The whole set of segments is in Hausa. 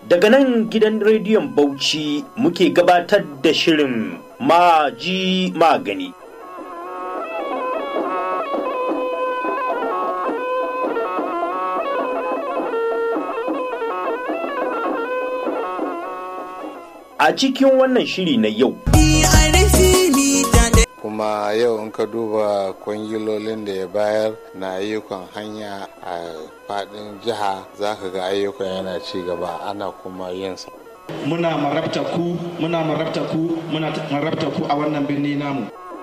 Daga nan gidan rediyon Bauchi muke gabatar da shirin maji magani. A cikin wannan shiri na yau. kuma yau in ka duba kwangilolin da ya bayar na ayyukan hanya a fadin jiha za ka ga ayyukan yana ci gaba ana kuma yinsa muna marabta ku muna marabta ku muna marabta ku a wannan birni namu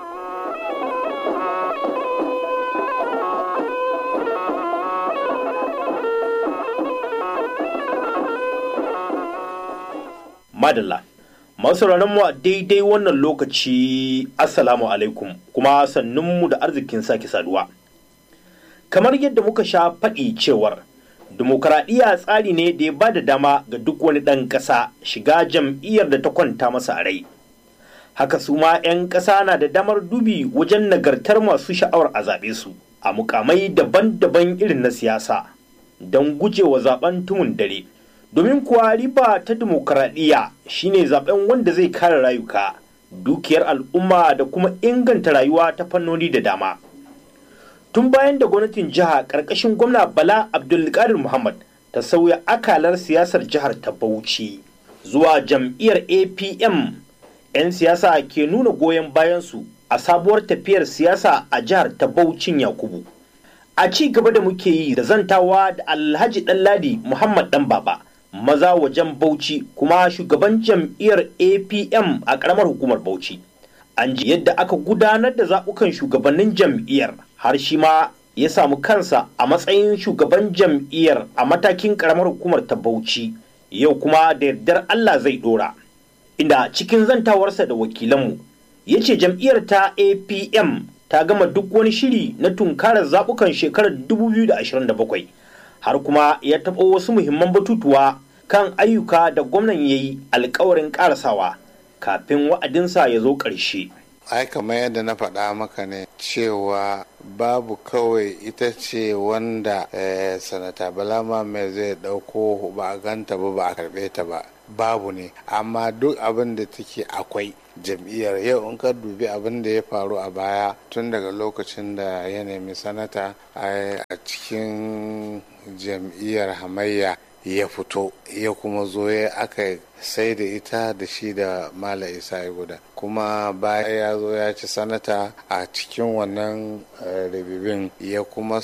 Madalla. Masu mu a daidai wannan lokaci Assalamu alaikum kuma sannunmu da arzikin sake saduwa. Kamar yadda muka sha faɗi cewar dimokuraɗiyya tsari ne da ya ba da dama ga duk wani ɗan ƙasa shiga jam'iyyar da ta kwanta masa a rai. Haka su ma 'yan ƙasa na da damar dubi wajen nagartar masu sha'awar a zaɓe su a mukamai daban-daban irin na siyasa don gujewa zaben tumun dare. domin kuwa riba ta dimokuraɗiyya shine zaben wanda zai kare rayuka dukiyar al'umma da kuma inganta rayuwa ta fannoni da dama tun bayan da gwamnatin jiha ƙarƙashin gwamna bala abdulkadir muhammad ta sauya akalar siyasar jihar ta bauchi zuwa jam'iyyar apm 'yan siyasa ke nuna goyon bayansu a sabuwar tafiyar siyasa a jihar ta baucin yakubu a ci gaba da muke yi da zantawa da alhaji ɗanladi muhammad ɗan baba maza wajen Bauchi kuma shugaban jam'iyyar APM a ƙaramar hukumar Bauchi. An ji yadda aka gudanar da zaɓukan shugabannin jam'iyyar har shi ma ya samu kansa a matsayin shugaban jam'iyyar a matakin ƙaramar hukumar ta Bauchi. Yau kuma da yardar Allah zai ɗora. Inda cikin zantawarsa da wakilanmu ya ce jam'iyyar ta APM ta gama duk wani shiri na tunkarar zaɓukan shekarar 2027 har kuma ya taɓa wasu muhimman batutuwa kan ayyuka da gwamnan ya yi alkawarin karasawa kafin wa'adinsa ya zo ƙarshe. ai kamar yadda na faɗa maka ne cewa babu kawai ita ce wanda eh, sanata balama mai zai ɗauko ba a ganta ba ba a karɓe ta ba babu ne amma duk abin da take akwai jam'iyyar yau in ka dubi abin da ya faru a baya tun daga lokacin da ya nemi sanata a cikin jam'iyyar hamayya ya fito ya kuma zo ya aka sai da ita da shi da mala isa guda kuma baya ya zo ya ci sanata a cikin wannan rabibin ya kuma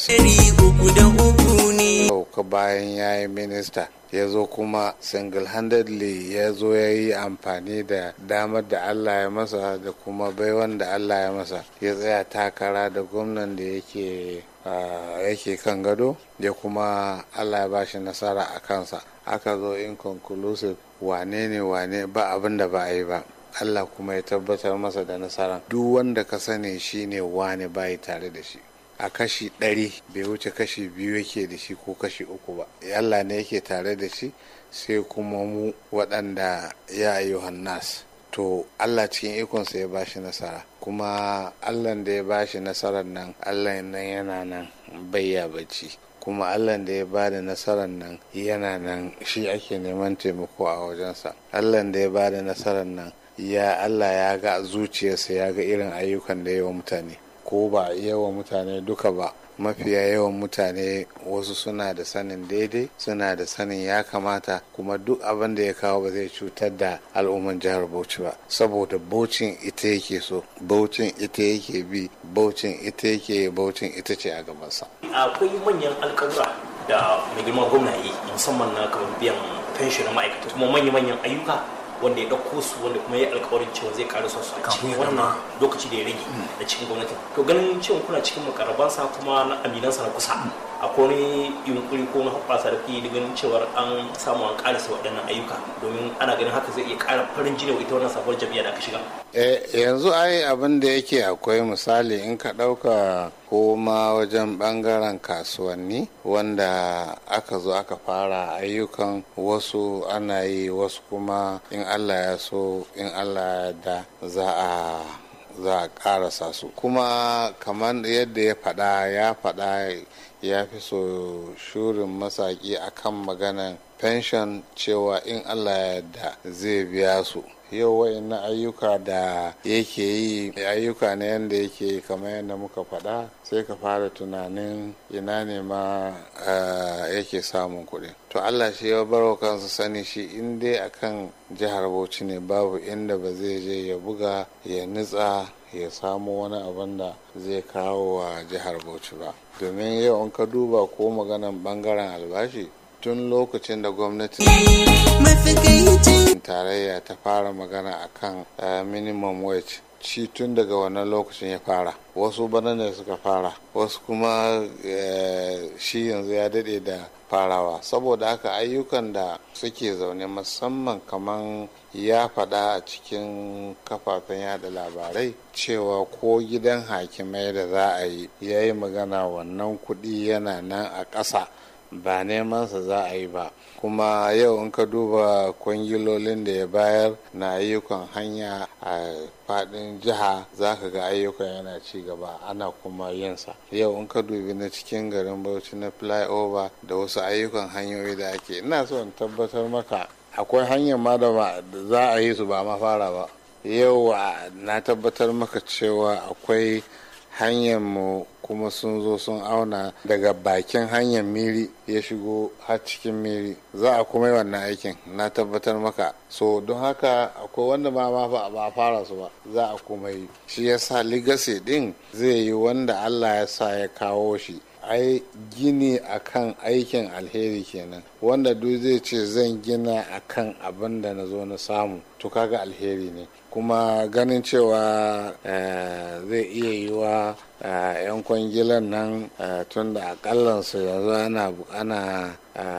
sauka bayan ya yi minista ya zo kuma single-handedly ya zo ya yi amfani da damar da allah ya masa da kuma baiwan da allah ya masa ya tsaya takara da gwamnan da yake yake kan gado ya kuma allah ya bashi nasara a kansa aka zo inconclusive wane ne wane ba abin da ba a yi ba allah kuma ya tabbatar masa da nasara duk wanda ka sani shine wane bayi tare da shi a kashi ɗari bai wuce kashi biyu yake da shi ko kashi uku ba allah ne yake tare da shi sai kuma mu waɗanda ya ayyuhan nas to Allah cikin ikonsa ya bashi nasara kuma Allah da ya bashi nasarar nan Allah nan yana nan bayya bacci kuma Allah da ya bada nasarar nan yana nan shi ake neman taimako a wajensa Allah da ya bada nasarar nan ya Allah ya ga zuciyarsa ya ga irin ayyukan da yawa mutane ko ba yawa mutane duka ba mafiya yawan mutane wasu suna da sanin daidai suna da sanin ya kamata kuma duk abin da ya kawo ba zai cutar da al'umman jihar bauchi ba saboda baucin ita yake so baucin ita yake bi baucin ita yake baucin ita ce a gabansa akwai manyan alkawura da mai girma gwamna yi musamman na kamar biyan fenshi na ma'aikata kuma manya-manyan ayyuka wanda ya ɗauko su wanda kuma ya alkawarin cewa zai ƙara su a cikin wannan lokaci da ya rage da cikin gwamnati to ganin cewa kuna cikin makarabansa kuma na aminansa na kusa akwai wani yunkuri ko na hoɓɓasa da kuke ganin cewar an samu an ƙarasa waɗannan ayyuka domin ana ganin haka zai iya ƙara farin jini wa ita wannan sabuwar jam'iyya da aka shiga. yanzu ai abin da yake akwai misali in ka ɗauka ko ma wajen ɓangaren kasuwanni wanda aka zo aka fara ayyukan wasu ana yi wasu kuma in allah ya so in allah ya da za a za a ƙarasa su kuma kamar yadda ya faɗa ya faɗa ya fi so shurin masaki akan maganan pension cewa in allah ya yarda zai biya su yau na ayyuka da yake yi ayyuka ne yadda yake yi kamar yadda muka faɗa sai ka fara tunanin ina ne ma yake samun kuɗi to allah shi ya baro kansa sani shi in dai akan jihar bauchi ne babu inda ba zai je ya buga ya nutsa ya samu wani abin da zai kawo wa jihar bauchi ba domin yau in ka duba ko maganan bangaren albashi tun lokacin da gwamnati tarayya ta fara magana akan minimum wage ci tun daga wannan lokacin ya fara wasu bana ne suka fara wasu kuma shi yanzu ya dade da farawa saboda haka ayyukan da suke zaune musamman kaman ya faɗa a cikin kafafen yada labarai cewa ko gidan hakimai da za a yi ya yi magana wannan kuɗi yana nan a ƙasa ba nemansa za a yi ba kuma yau in ka duba kwangilolin da ya bayar na ayyukan hanya a fadin jiha za ka ga ayyukan yana ci gaba ana kuma yinsa yau in ka dubi na cikin garin bauchi na flyover da wasu ayyukan hanyoyi da ake ina so in tabbatar maka akwai hanyar ma da za a yi su ba ma fara ba yau na tabbatar maka cewa akwai hanyar mu kuma sun zo sun auna daga bakin hanyar miri ya shigo har cikin miri za a kuma yi wannan aikin na tabbatar maka so don haka akwai wanda ma ba fara su ba za a kuma yi shi yasa legacy din zai yi wanda allah ya sa ya kawo shi ai gini akan aikin alheri kenan wanda duk zai ce zan gina akan abin da na zo na samu to kaga alheri ne kuma ganin cewa zai iya yi wa 'yan kwangilan nan tun da akallansu yanzu ana ana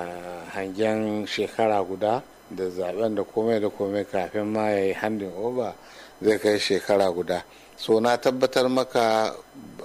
hangen shekara guda da zaben da komai da komai kafin ma ya yi handin over zai kai shekara guda so na tabbatar maka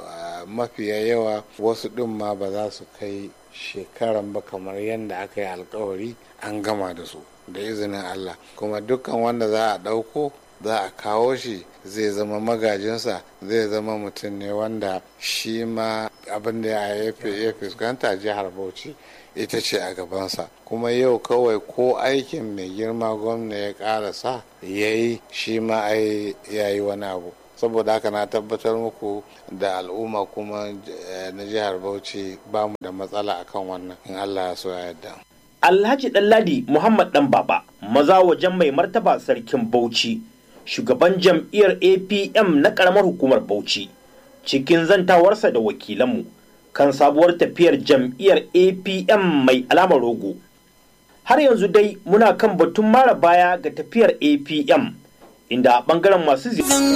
mafiya yawa wasu ɗin ma ba za su kai shekaran ba kamar yadda aka yi alkawari an gama da su da izinin Allah kuma dukkan wanda za a ɗauko za a kawo shi zai zama magajinsa zai zama mutum ne wanda shi ma abin da ya fuskanta jihar bauchi ita ce a gabansa kuma yau kawai ko aikin mai girma gwamna ya karasa ya yi shi ma ai ya yi wani abu saboda haka na tabbatar muku da al'umma kuma na jihar bauchi ba mu da matsala akan wannan in allah ya so ya yarda alhaji ɗanladi muhammad ɗan baba maza wajen mai martaba sarkin bauchi shugaban jam'iyyar apm na ƙaramar hukumar bauchi cikin zantawarsa da wakilanmu kan sabuwar tafiyar jam'iyyar apm mai alamar rogo har yanzu dai muna kan batun mara baya ga tafiyar apm inda a ɓangaren masu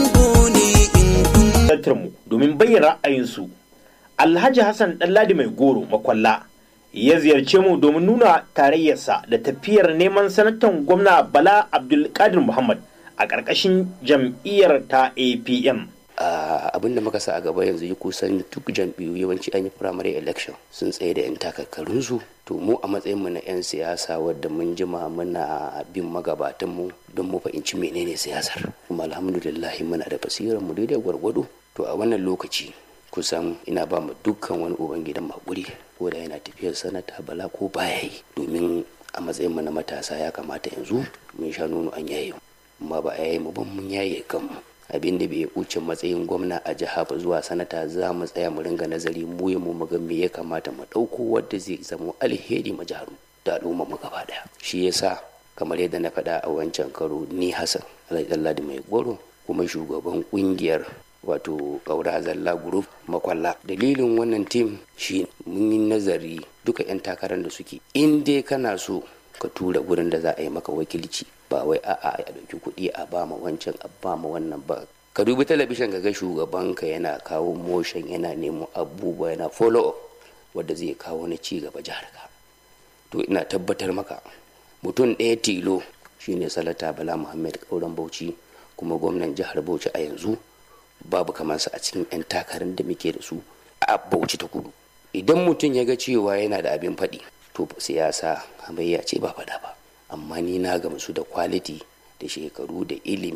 ziyartar mu domin bayyana ra'ayinsu alhaji hassan ɗanladi mai goro makwalla ya ziyarce mu domin nuna tarayyarsa da tafiyar neman sanatan gwamna bala abdulkadir muhammad a ƙarƙashin jam'iyyar ta apm abin da muka sa a gaba yanzu yi kusan duk jam'iyyu yawanci an yi primary election sun tsaye da 'yan takarkarunsu to mu a matsayinmu na 'yan siyasa wadda mun jima muna bin magabatanmu don mu fahimci menene siyasar kuma alhamdulillah muna da basirar mu daidai gwargwado to a wannan lokaci kusan ina ba mu dukkan wani uban gidan makuri ko da yana tafiyar sanata bala ko baya yi domin a matsayin mu na matasa ya kamata yanzu mun sha nono an yaye amma ba a yaye mu ban mun yaye kanmu abin da bai wuce matsayin gwamna a jiha ba zuwa sanata za mu tsaya mu ringa nazari mu ya mu ga me ya kamata mu ɗauko wadda zai zama alheri ma jihar da al'umma mu gaba daya shi yasa kamar yadda na faɗa a wancan karo ni hassan alhaji mai goro kuma shugaban kungiyar wato ƙaura zalla group makwalla dalilin wannan tim shi mun yi nazari duka 'yan takarar da suke in dai kana so ka tura gurin da za a yi maka wakilci ba wai a'a a ɗauki kuɗi a ba ma wancan a ba ma wannan ba ka dubi talabishin ka ga shugabanka yana kawo motion yana nemo abubuwa yana follow up wadda zai kawo na ci gaba jihar ka to ina tabbatar maka mutum ɗaya tilo shine salata bala muhammad kauran bauchi kuma gwamnan jihar bauchi a yanzu babu kamansa a cikin 'yan takarar da muke da su a bauchi ta kudu idan mutum ya ga cewa yana da abin faɗi to siyasa hamayya ce ba faɗa ba amma ni na gamsu da kwaliti da shekaru da ilimi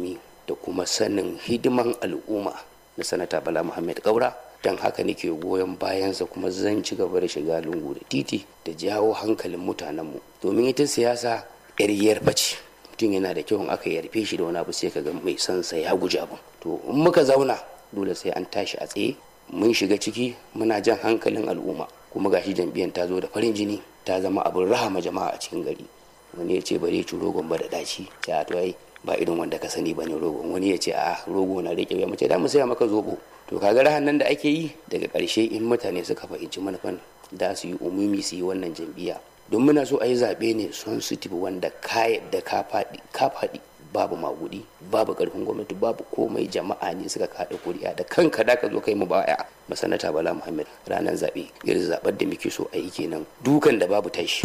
da kuma sanin hidiman al'umma na sanata bala muhammad kaura don haka nake goyon bayansa kuma zan ci gaba da shiga lungu da titi da jawo hankalin mutanenmu domin ita siyasa yar yarfa ce mutum yana da kyau in aka yarfe shi da wani abu sai ka ga mai son sa ya guji abin to in muka zauna dole sai an tashi a tsaye mun shiga ciki muna jan hankalin al'umma kuma gashi jam'iyyar ta zo da farin jini ta zama abin rahama jama'a a cikin gari wani ya ce bare ci rogon ba da daci ya to ai ba irin wanda ka sani bane rogon wani ya ce a rogo na rike ya mace da mu saya maka zobo to kaga rahan nan da ake yi daga karshe in mutane suka fahimci manufan da su yi umumi su yi wannan jam'iyya don muna so a yi zaɓe ne sensitive wanda ka yadda ka faɗi ka faɗi babu magudi babu karfin gwamnati babu komai jama'a ne suka kaɗa kuri'a da kanka da ka zo kai mu baya masanata bala muhammad ranar zaɓe irin zaɓar da muke so a yi kenan dukan da babu tashi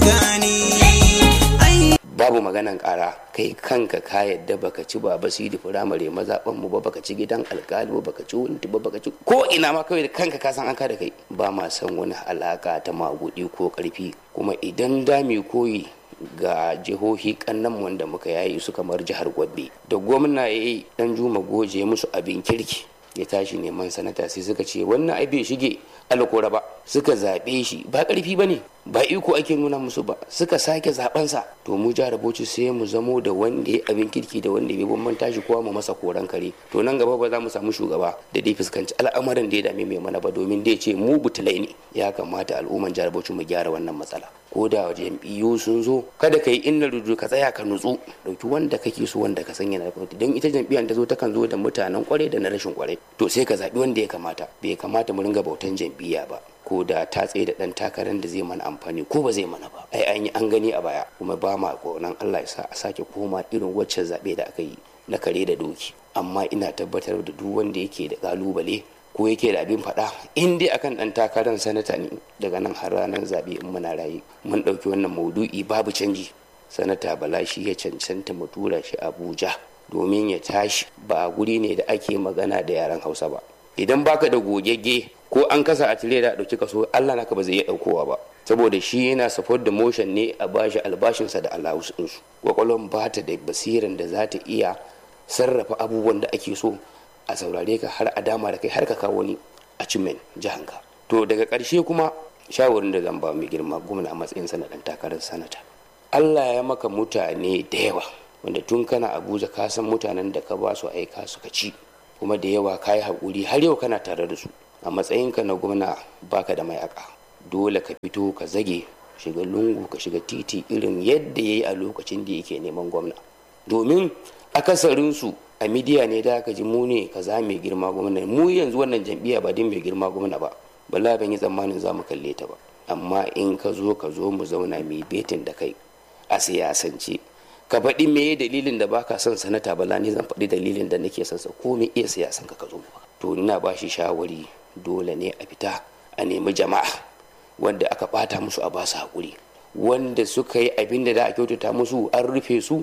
babu maganan ƙara kai kanka ka yadda baka ci ba basiri firamare mazaɓan mu ba baka ci gidan alkali ba baka ci wunti ba baka ci ko ina ma kawai da kanka ka san an ka da kai ba ma san wani alaka ta magudi ko ƙarfi kuma idan da mu koyi ga jihohi kannan wanda muka yayi su kamar jihar Gombe da gwamna ya yi dan juma goje musu abin kirki ya tashi neman sanata sai suka ce wannan ai bai shige alkora ba suka zaɓe shi ba ƙarfi ba ne ba iko ake nuna musu ba suka sake zaɓensa to mu jihar Bauchi sai mu zamo da wanda ya abin kirki da wanda bai bambanta shi kowa mu masa koran kare to nan gaba ba za mu samu shugaba da dai fuskanci al'amarin da ya dame mai mana ba domin dai ce mu butulai ne ya kamata al'umman jihar Bauchi mu gyara wannan matsala ko da jam'iyyu sun zo kada ka yi inna rudu ka tsaya ka nutsu dauki wanda kake so wanda ka sanya na gwamnati don ita jam'iyyar ta zo ta kan zo da mutanen kwarai da na rashin kwarai to sai ka zaɓi wanda ya kamata bai kamata mu ringa bautan jam'iyya ba ko da ta tsaye da ɗan takarar da zai mana amfani ko ba zai mana ba ai an yi an gani a baya kuma ba ma nan Allah ya sa a sake koma irin waccan zaɓe da aka yi na kare da doki amma ina tabbatar da duk wanda yake da kalubale ko yake da abin faɗa in dai akan ɗan takarar sanata ne daga nan har ranar zaɓe in muna raye mun ɗauki wannan maudu'i babu canji sanata bala shi ya cancanta mu tura shi abuja domin ya tashi ba guri ne da ake magana da yaren hausa ba idan baka da gogegge ko an kasa a tire da ɗauki kaso allah naka ba zai iya ɗaukowa ba saboda shi yana support da motion ne a bashi albashinsa da allowance ɗinsu kwakwalwan ba ta da basiran da za ta iya sarrafa abubuwan da ake so a saurare ka har a dama da kai har ka kawo ni a cimen jihanka to daga ƙarshe kuma shawarin da zan ba mai girma gwamna a matsayin sanatan takarar sanata allah ya maka mutane da yawa wanda tun kana abuja ka san mutanen da ka ba su aika suka ci kuma da yawa ka yi haƙuri har yau kana tare da su a matsayinka na gwamna baka da mayaka dole ka fito ka zage shiga lungu ka shiga titi irin yadda ya yi a lokacin da yake neman gwamna domin akasarinsu a midiya ne da aka ji mu ne kaza mai girma gwamna mu yanzu wannan jam'iyya ba din mai girma gwamna ba bala ban yi tsammanin za mu kalle ta ba amma in ka zo ka zo mu zauna mai betin da kai a siyasance ka faɗi me dalilin da baka son sanata bala ne zan faɗi dalilin da nake son sa ko me iya siyasan ka ka zo to ina ba shi shawari dole ne a fita a nemi jama'a wanda aka bata musu a ba su haƙuri wanda suka yi abin da a kyautata musu an rufe su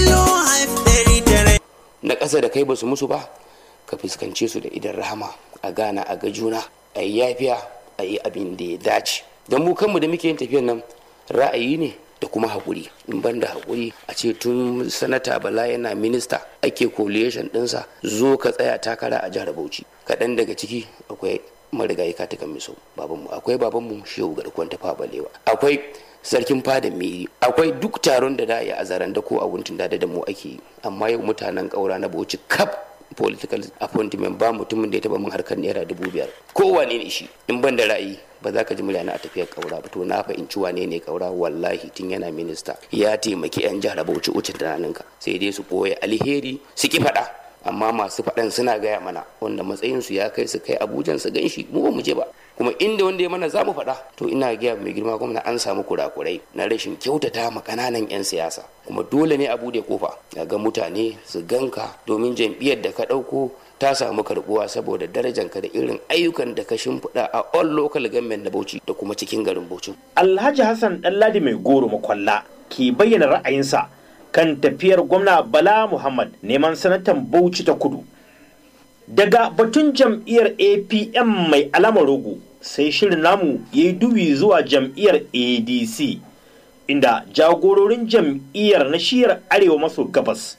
na ƙasa da kai ba su musu ba ka fuskance su da idan rahama a gana a ga juna a yi yafiya a yi abin da ya dace don mu kanmu da muke yin tafiyan nan ra'ayi ne da kuma haƙuri in ban da haƙuri a ce tun sanata bala yana minista ake coalition ɗinsa zo ka tsaya takara a jihar bauchi kaɗan daga ciki akwai marigayi katikan miso babanmu akwai babanmu shehu garkuwan tafa balewa akwai sarkin fada miri akwai duk taron da da ya a zaren da ko a wuntun da da mu ake yi amma yau mutanen ƙaura na bauchi kap political appointment ba mutumin da ya taba min harkar naira dubu biyar kowane ne shi in ban da ra'ayi ba za ka ji murya a tafiyar kaura ba to na fahimci wane ne kaura wallahi tun yana minista ya taimaki yan jihar bauchi ucin tunaninka sai dai su koya alheri su ki faɗa amma masu faɗan suna gaya mana wanda matsayinsu ya kai su kai abujan su ganshi mu ba mu je ba kuma inda wanda ya mana za mu faɗa to ina gaya mai girma gwamna an samu kurakurai na rashin kyautata ma kananan 'yan siyasa kuma dole ne a bude kofa ga mutane su ganka domin jam'iyyar da ka ɗauko ta samu karbuwa saboda darajanka da irin ayyukan da ka shimfiɗa a all local government na Bauchi da kuma cikin garin Bauchi. Alhaji Hassan Ɗanladi mai goro makwalla ke bayyana ra'ayinsa kan tafiyar gwamna Bala Muhammad neman sanatan Bauchi ta kudu. Daga batun jam'iyyar APM mai alamar rogo sai shirin namu ya yi dubi zuwa jam'iyyar ADC inda jagororin jam'iyyar na shiyar arewa maso gabas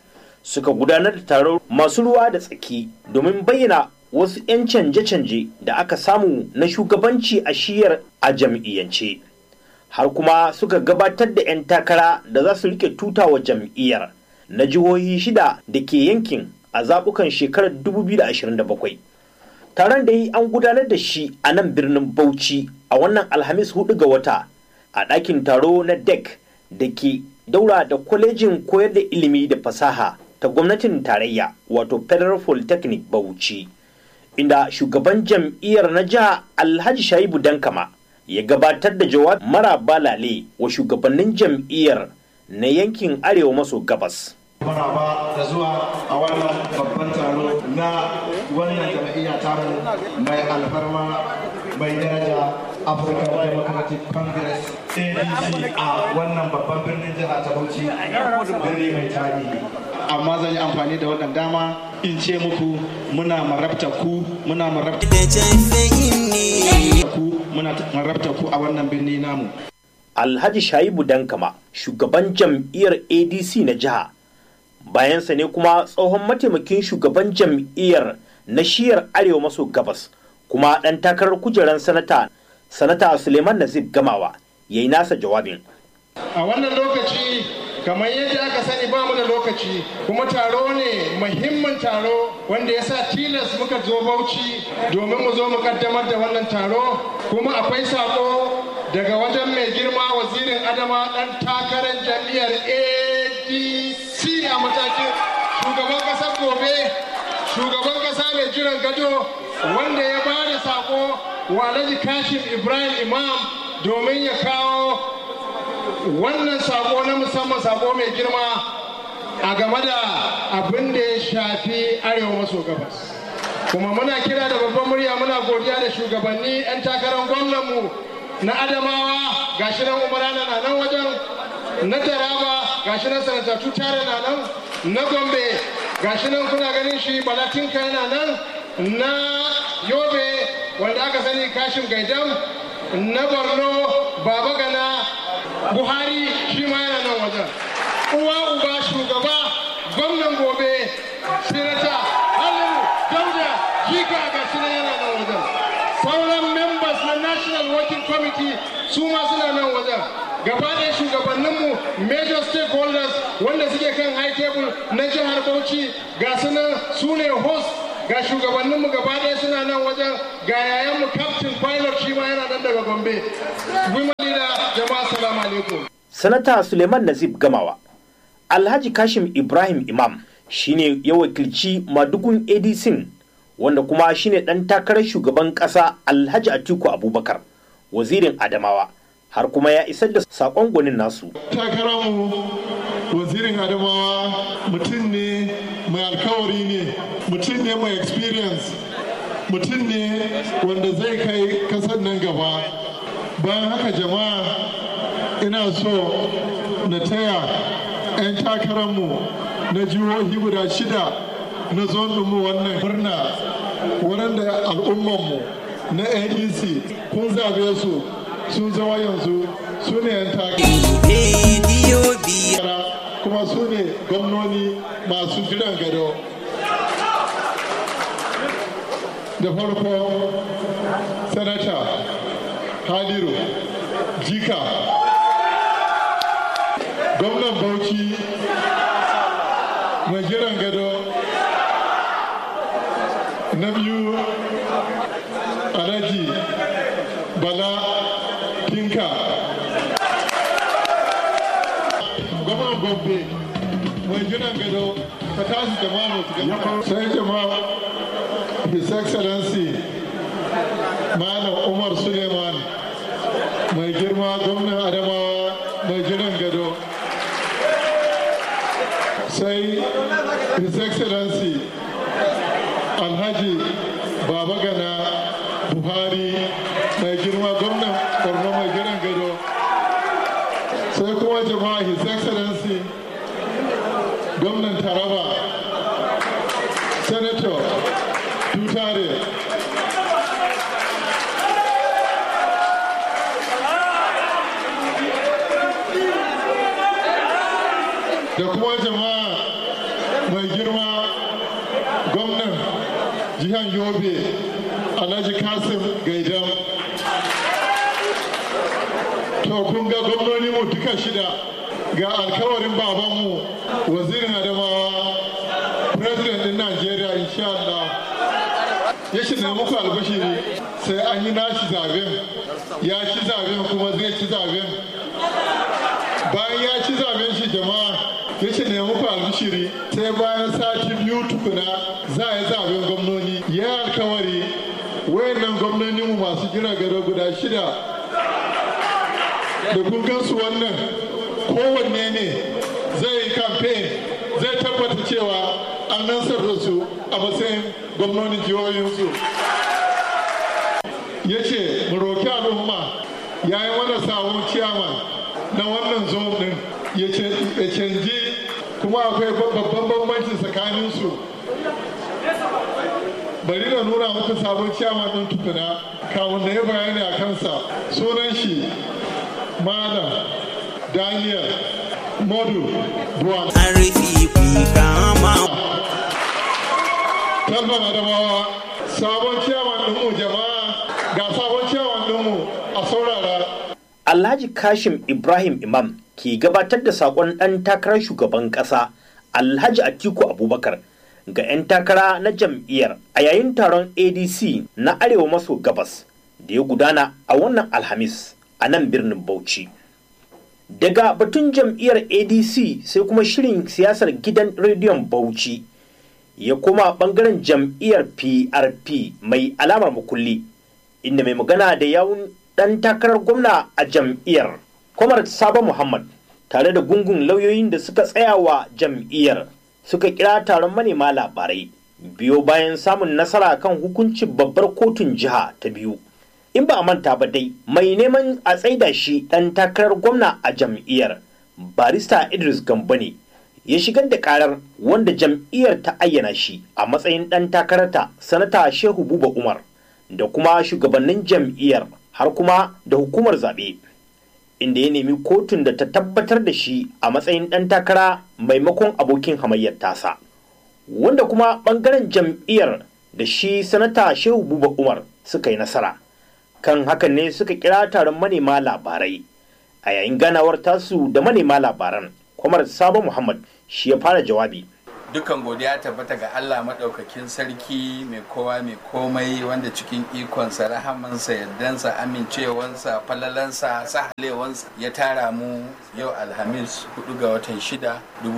suka gudanar da taron masu ruwa da tsaki domin bayyana wasu 'yan canje-canje da aka samu na shugabanci a shiyar a jam'iyyance har kuma suka gabatar da 'yan takara da za su rike tuta wa jam'iyyar na jihohi shida da ke yankin a zaɓukan shekarar 2027 taron da yi an gudanar da shi a nan birnin bauchi a wannan alhamis hudu ga wata a ɗakin taro na dec da ke daura da kwalejin koyar da ilimi da fasaha ta gwamnatin tarayya wato federal polytechnic bauchi inda shugaban jam'iyyar na jiha alhaji shaibu dankama ya gabatar da jawab mara balale wa shugabannin jam'iyyar na yankin arewa maso gabas maraba da zuwa a wannan babban taro na wannan jam'iyya tamu mai alfarma mai daraja African Democratic Congress ADC a wannan babban birnin jiha ta Bauchi birni mai tarihi amma zan yi amfani da wannan dama in ce muku muna marabta ku muna marabta ku muna marabta ku a wannan birni namu Alhaji Shaibu Dankama shugaban jam'iyyar ADC na jiha bayansa ne kuma tsohon mataimakin shugaban jam'iyyar na shiyar arewa maso gabas kuma ɗan takarar kujerar sanata sanata suleiman nazib gamawa ya yi nasa jawabin a wannan lokaci kamar yadda aka sani ba mu da lokaci kuma taro ne muhimmin taro wanda ya sa tilas muka zo bauchi domin mu zo mu kaddamar da wannan taro kuma akwai sako daga wajen mai girma wazirin adama ɗan takarar jam'iyyar adc a matakin shugaban ƙasar gobe shugaban ƙasa mai jiran gado wanda ya ba da sako wa alhaji kashim ibrahim imam domin ya kawo wannan sako na musamman sako mai girma a game da abin da ya shafi arewa maso gabas kuma muna kira da babban murya muna godiya da shugabanni 'yan takarar gwamnanmu na adamawa gashi nan umarana na nan wajen na taraba gashi nan sanatatu tare na nan na gombe gashi nan kuna ganin shi balatinka yana nan na yobe wanda aka sani kashin gaidam na borno baba gana buhari shi ma yana nan wajen uwa uba shugaba gwamnan gobe sinata halin dauda jika ga shi nan yana nan wajen sauran members na national working committee su ma suna nan wajen gaba ɗaya shugabanninmu major stakeholders wanda suke kan high table na jihar bauchi ga su nan su ne host ga shugabanninmu gaba ɗaya suna nan wajen ga yayanmu captain pilot shi ma yana nan daga gombe women leader jama'a salamu alaikum sanata suleiman nazib gamawa alhaji kashim ibrahim imam shine ya wakilci madugun adc wanda kuma shine ɗan takarar shugaban ƙasa alhaji atiku abubakar wazirin adamawa har kuma ya isar da saƙon gwanin nasu takararmu wazirin adamawa mutum ne mai alkawari ne mutum ne mai experience mutum ne wanda zai kai kasar nan gaba bayan haka jama'a ina so na taya 'yan takararmu na jihohi guda shida na mu wannan murna waɗanda al'ummanmu na adc kun zabe su sun zama yanzu su ne 'yan takara kuma su ne gwamnoni masu jiran gado da farko sanata haliru jika gwamnan bauchi mai jiran gado na biyu alhaji bala tinka gwamnan gombe mai jiran gado ka tashi jama'a su gaba sai jama'a his excellency malam umar suleiman mai girma gwamnan adamawa mai jiran gado sai his excellency alhaji baba gana buhari mai girma gwamnan borno mai jiran gado sai kuma jama'a his excellency gwamnan taraba senator tutare da kuma jama'a mai girma gwamnan jihar yobe alhaji kasim gaidam to kun ga gwamnoni mu duka shida ga alkawarin babanmu wazirin adamawa president din najeriya insha Allah ya shi ne muku albashiri sai an yi nashi zaben ya ci zaben kuma zai ci zaben bayan ya ci zaben shi jama'a ya ce ne muku albishiri sai bayan sati biyu tukuna za a yi zaben gwamnoni ya alkawari wayannan gwamnoni mu masu jira gado guda shida da kun gansu wannan kowanne ne zai yi campaign zai tabbata cewa an nansar da su a matsayin gwamnonin jihohinsu ya ce mu roki al'umma ya yi mana sabon ciyaman na wannan zone din ya canji kuma akwai babban bambanci tsakaninsu bari na nuna muku sabon ciyaman din tukuna kamun da ya bayani a kansa sunan shi malam daniel modu buwan talban adamawa sabon ciyaman ɗinmu jama'a ga sabon ciyaman ɗinmu a saurara Alhaji Kashim Ibrahim Imam ke gabatar da saƙon ɗan takarar shugaban ƙasa Alhaji Atiku Abubakar ga 'yan takara na jam'iyyar a yayin taron ADC na Arewa maso gabas da ya gudana a wannan Alhamis a nan birnin Bauchi. Daga batun jam'iyyar ADC sai kuma shirin siyasar gidan rediyon Bauchi ya koma ɓangaren jam'iyyar PRP mai alamar makulli inda mai magana da yawun ɗan takarar gwamna a jam'iyyar kwamar sabo muhammad tare da gungun lauyoyin da suka tsaya wa jam'iyyar suka kira taron manema labarai biyo bayan samun nasara kan hukuncin babbar kotun jiha ta biyu in ba a manta ba dai mai neman a tsaida shi ɗan takarar gwamna a jam'iyyar barista idris gambo ne ya shigar da karar wanda jam'iyyar ta ayyana shi a matsayin ɗan takararta sanata shehu buba umar da kuma shugabannin jam'iyyar har kuma da hukumar zaɓe inda ya nemi kotun da ta tabbatar da shi a matsayin ɗan takara maimakon abokin hamayyar tasa wanda kuma ɓangaren jam'iyyar da shi sanata shehu buba umar suka yi nasara kan hakan ne suka kira taron manema labarai a yayin ganawar tasu da manema labaran kwamar sabo muhammad shi ya fara jawabi dukan godiya tabbata ga Allah maɗaukakin sarki mai kowa mai komai wanda cikin ikonsa rahamansa yardansa amincewansa falalansa sahalewansa ya tara mu yau alhamis 4 ga watan 6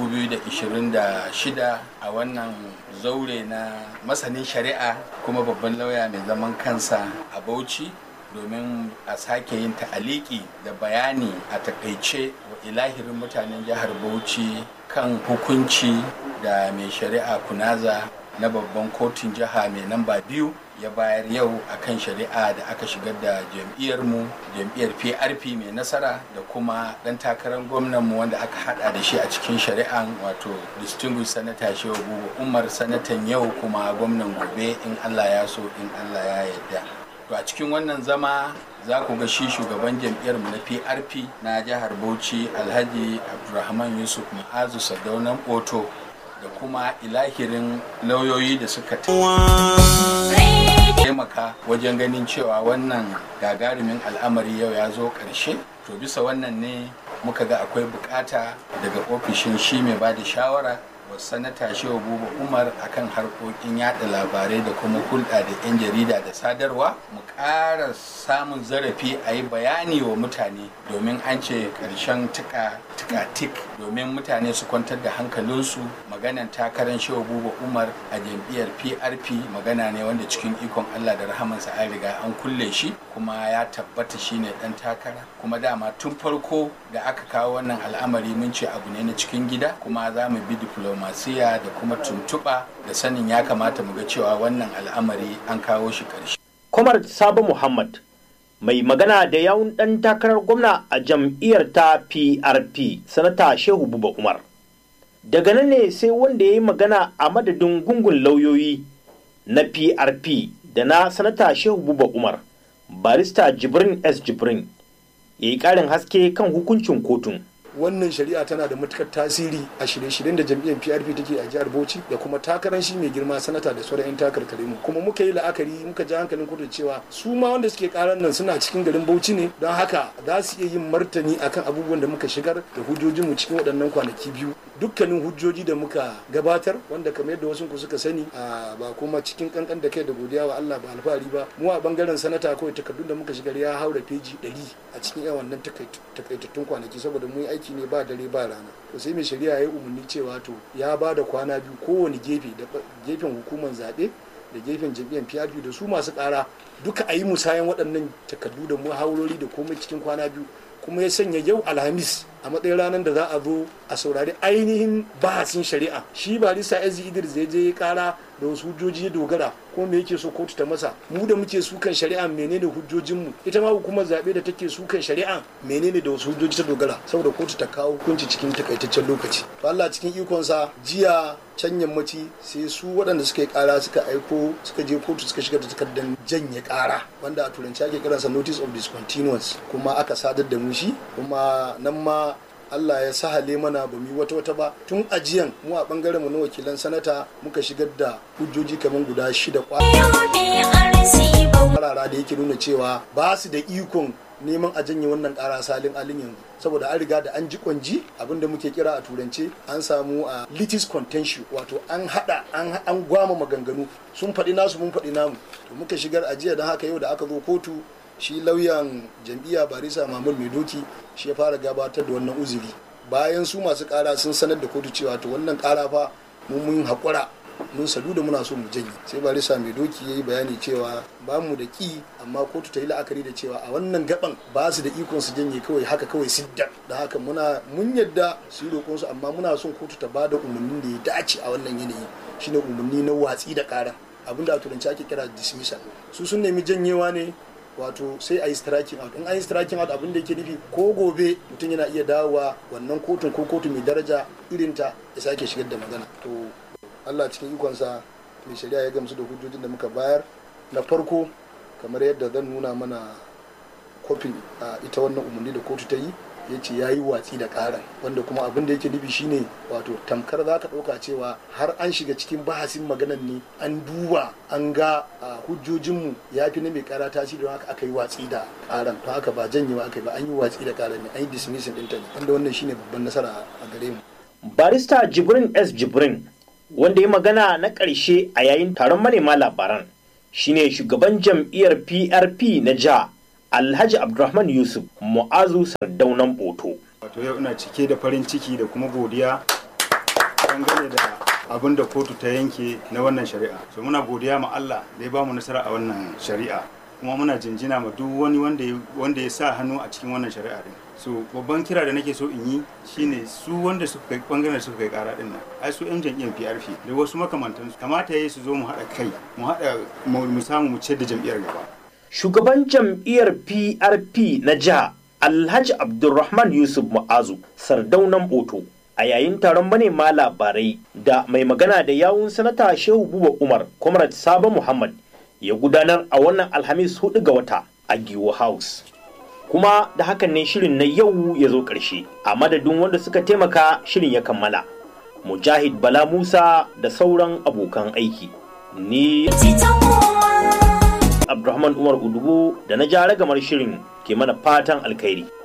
2026 a wannan zaure na masanin shari'a kuma babban lauya mai zaman kansa a bauchi domin a sake yin ta'aliki da bayani a takaice wa ilahirin mutanen jihar bauchi kan hukunci da mai shari'a kunaza na babban kotun jiha mai namba biyu ya bayar yau akan shari'a da aka shigar da jam'iyyarmu jam'iyyar prp mai nasara da kuma dan takarar gwamnanmu wanda aka hada da shi a cikin shari'an wato distinguished senator shehu buba umar sanatan yau kuma gwamnan gobe in allah ya so in allah ya yarda to a cikin wannan zama za ku ga shi shugaban jam'iyyar mu na prp na jihar bauchi alhaji abdulrahman yusuf ma'azu sadaunan oto da kuma ilahirin lauyoyi da suka taimaka wajen ganin cewa wannan gagarumin al'amari yau ya zo ƙarshe to bisa wannan ne muka ga akwai bukata daga ofishin shi mai ba da shawara wa sanata shehu buba umar akan harkokin yada labarai da kuma hulɗa da 'yan jarida da sadarwa mu ƙara samun zarafi a yi bayani wa mutane domin an ce ƙarshen tika tik domin mutane su kwantar da hankalinsu maganan takarar shehu buba umar a jam'iyyar prp magana ne wanda cikin ikon allah da rahamansa an riga an kulle shi kuma ya tabbata shine dan takara kuma dama tun farko da aka kawo wannan al'amari mun ce abu ne na cikin gida kuma za mu bi diplomasiya da kuma tuntuɓa da sanin ya kamata mu ga cewa wannan al'amari an kawo shi ƙarshe. Kwamar Sabo Muhammad mai magana da yawun ɗan takarar gwamna a jam'iyyar ta PRP sanata Shehu Buba Umar. Daga nan ne sai wanda ya yi magana a madadin gungun lauyoyi na PRP da na sanata Shehu Buba Umar, barista Jibrin S. Jibrin, ya yi ƙarin haske kan hukuncin kotun. wannan shari'a tana da matukar tasiri a shirye-shiryen da jam'iyyar PRP take a jihar Bauchi da kuma takarar shi mai girma sanata da sauran 'yan takarkare mu kuma muka yi la'akari muka ji hankalin kudu cewa su ma wanda suke karar nan suna cikin garin Bauchi ne don haka za su iya yin martani akan abubuwan da muka shigar da hujjojinmu cikin waɗannan kwanaki biyu dukkanin hujjoji da muka gabatar wanda kamar yadda wasu ku suka sani ba kuma cikin kankan da kai da godiya wa Allah ba alfahari ba mu a bangaren sanata kawai takardun da muka shigar ya haura feji 100 a cikin yawan wannan takaitattun kwanaki saboda mun yi aiki ne ba dare ba rana to sai mai shari'a ya yi umarni cewa to ya ba da kwana biyu kowane gefe da gefen hukumar zaɓe da gefen jam'iyyar PRP da su masu ƙara duka a yi musayan waɗannan takardu da muhawarori da komai cikin kwana biyu kuma ya sanya yau alhamis a matsayin ranar da za a zo a saurari ainihin bahasin shari'a shi barista ezi idris zai je ya kara da wasu hujjoji ya dogara ko me yake so kotu ta masa mu da muke sukan shari'a menene hujjojinmu ita ma hukumar zaɓe da take sukan shari'a menene da wasu hujjoji ta dogara saboda kotu ta kawo hukunci cikin takaitaccen lokaci to Allah cikin ikonsa jiya can yammaci sai su waɗanda suka yi ƙara suka aiko suka je kotu suka shiga da takardar janye ƙara wanda a turanci ake kiransa notice of discontinuance kuma aka sadar da mu shi kuma nan ma Allah ya sahale mana ba mu yi wata wata ba tun ajiyan mu a bangaren mu na wakilan sanata muka shigar da hujjoji kamar guda shida kwarara da yake nuna cewa ba su da ikon neman a janye wannan kara salin alin yanzu saboda an riga da an ji kwanji abinda muke kira a turance an samu a litis contentio wato an hada an gwama maganganu sun faɗi nasu mun faɗi namu to muka shigar ajiya don haka yau da aka zo kotu shi lauyan jam'iyya barisa mamul mai doki shi ya fara gabatar da wannan uzuri bayan su masu kara sun sanar da kotu cewa to wannan kara fa mun mun haƙura mun sadu da muna so mu janye sai barisa mai doki ya yi bayani cewa ba mu da ki amma kotu ta yi la'akari da cewa a wannan gaban ba su da ikon su janye kawai haka kawai sidda da haka muna mun yadda su yi roƙon su amma muna son kotu ta bada umarnin da ya dace a wannan yanayi shine umarni na watsi da ƙara abinda a turanci ake kira dismissal su sun nemi janyewa ne wato sai a yi striking out in an yi striking out abin da yake nufi ko gobe mutum yana iya dawowa wannan kotun ko kotu mai daraja irinta ya sake shigar da magana to allah cikin ikonsa mai shari'a ya gamsu da hujjojin da muka bayar na farko kamar yadda zan nuna mana kofin ita wannan umarni da kotu ta yi ya ce ya yi watsi da karan wanda kuma abin da yake nufi shine wato tamkar za ka ɗauka cewa har an shiga cikin bahasin maganan ne an duba an ga hujjojinmu ya fi na mai kara tasiri don haka aka yi watsi da karan don haka ba janyewa aka yi ba an yi watsi da karan ne an yi dismissing ɗinta ne wanda wannan shine babban nasara a gare mu. barista jibrin s jibrin wanda ya magana na ƙarshe a yayin taron manema labaran shine shugaban jam'iyyar prp na jiha Alhaji Abdulrahman Yusuf Mu'azu Sardaunan Boto. Wato yau ina cike da farin ciki da kuma godiya dangane da abin da kotu ta yanke na wannan shari'a. So muna godiya ma Allah da ya bamu nasara a wannan shari'a. Kuma muna jinjina ma duk wani wanda ya sa hannu a cikin wannan shari'a din. So babban kira da nake so in yi shine su wanda suka kai bangaren suka kai kara din nan. Ai su yan jam'iyyar PRP da wasu makamantansu kamata yayi su zo mu haɗa kai mu haɗa mu samu mu ciyar da jam'iyyar gaba. shugaban jam'iyyar PRP na jiha Alhaji Abdulrahman Yusuf Mu'azu Sardaunan Boto a yayin taron manema labarai da mai magana da yawun sanata Shehu Buba Umar Comrade Sabo Muhammad ya gudanar a wannan Alhamis hudu ga wata a Giwo House. Kuma da hakan ne shirin na yau ya zo ƙarshe a madadin wanda suka taimaka shirin ya kammala. Mujahid Bala Musa da sauran abokan aiki. Ni Abdulrahman Umar Udugu da na ja ragamar shirin ke mana fatan alkhairi.